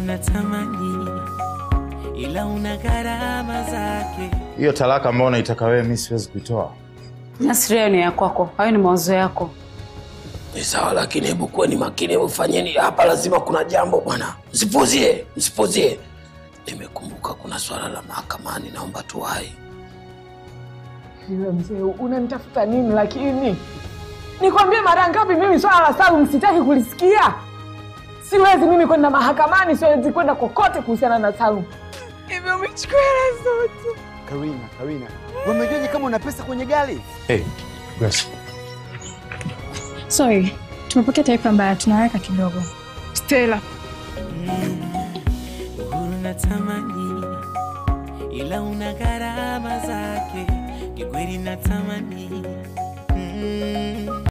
natamani, ila una gharama zake. Hiyo talaka ambayo unaitaka wewe, mimi siwezi kuitoa. Nasri, hayo ni ya kwako, hayo ni mawazo yako. Ni sawa, lakini hebu kuweni makini, hebu fanyeni hapa, lazima kuna jambo bwana, msipuzie, msipuzie. Nimekumbuka kuna swala la mahakamani, naomba tuwai. Yule mzee unanitafuta nini? Lakini nikwambie mara ngapi mimi swala la Salum sitaki kulisikia. Siwezi mimi kwenda mahakamani, siwezi kwenda kokote kuhusiana na Salum. Hivyo umechukua hela zote. Karina, Karina, wamejuaje kama una pesa kwenye gari? Hey, Grace. Sorry, tumepokea taarifa mbaya, tunaweka kidogo. Stella, Uhuru natamani, ila una gharama zake. Kikweli natamani